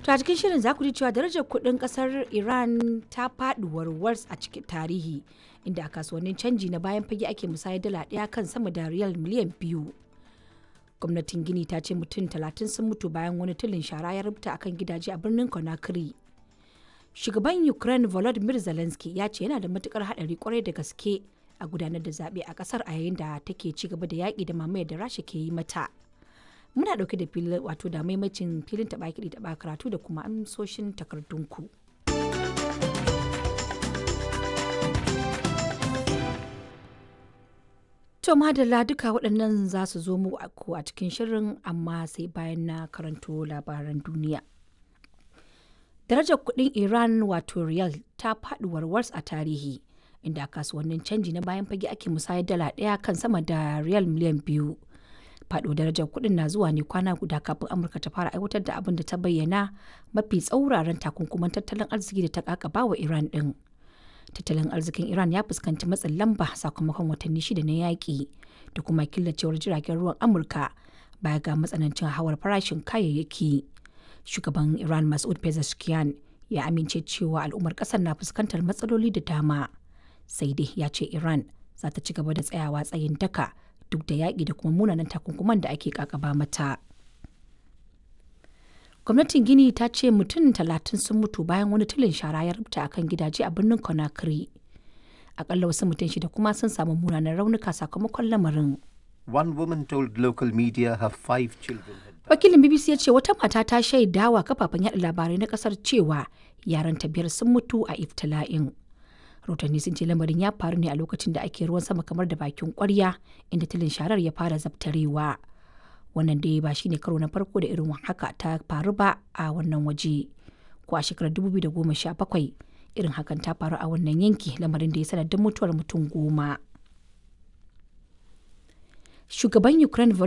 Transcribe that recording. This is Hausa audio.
To a cikin shirin za ku ji cewa darajar kuɗin ƙasar Iran ta faɗi warwars a cikin tarihi inda a kasuwannin canji na bayan fage ake musayar dala ɗaya kan sama da riyal miliyan biyu. Gwamnatin Gini ta ce mutum talatin sun mutu bayan wani tulin shara ya rubuta akan gidaje a birnin Conakry. Shugaban Ukraine Volodymyr Zelensky ya ce yana da matukar haɗari kwarai da gaske a gudanar da zaɓe a ƙasar a yayin da take ci gaba da yaƙi da mamayar da Rasha ke yi mata. muna dauke da filin wato da maimacin filin taba kiɗi taba karatu da kuma amsoshin takardunku. To madalla duka waɗannan za su zo mu a cikin shirin amma sai bayan na karanto labaran duniya. Darajar kuɗin Iran wato riyal ta faɗi warwars a tarihi inda kasuwannin canji na bayan fage ake musayar dala ɗaya kan sama da riyal miliyan biyu. faɗo darajar kuɗin na zuwa ne kwana guda kafin amurka ta fara aiwatar da abin da ta bayyana mafi tsauraran takunkuman tattalin arziki da ta kakaba wa iran ɗin tattalin arzikin iran ya fuskanci matsin lamba sakamakon watanni shida na yaƙi da kuma killacewar jiragen ruwan amurka baya ga matsanancin hawar farashin kayayyaki shugaban iran masud pezeshkian ya amince cewa al'ummar ƙasar na fuskantar matsaloli da dama sai dai ya ce iran za ta ci gaba da tsayawa tsayin daka duk da yaƙi da kuma munanan takunkuman da ake kakaba mata. Gwamnatin Gini ta ce mutum talatin sun mutu bayan wani tulin shara ya rubuta a kan gidaje a birnin Conakry. Akalla wasu mutum shida kuma sun samu munanan raunuka sakamakon lamarin. One woman told local media her five children had Wakilin BBC ya ce wata mata ta shaidawa kafafen yaɗa labarai na ƙasar cewa yaranta biyar sun mutu a iftila'in. rahotanni sun ce lamarin ya faru ne a lokacin da ake ruwan sama kamar da bakin kwarya inda tilin sharar ya fara zabtarewa wannan dai ba shine karo na farko da irin haka ta faru ba a wannan waje ko a shekarar 2017 irin hakan ta faru a wannan yanki lamarin da ya sanadin mutuwar mutum goma shugaban ukraine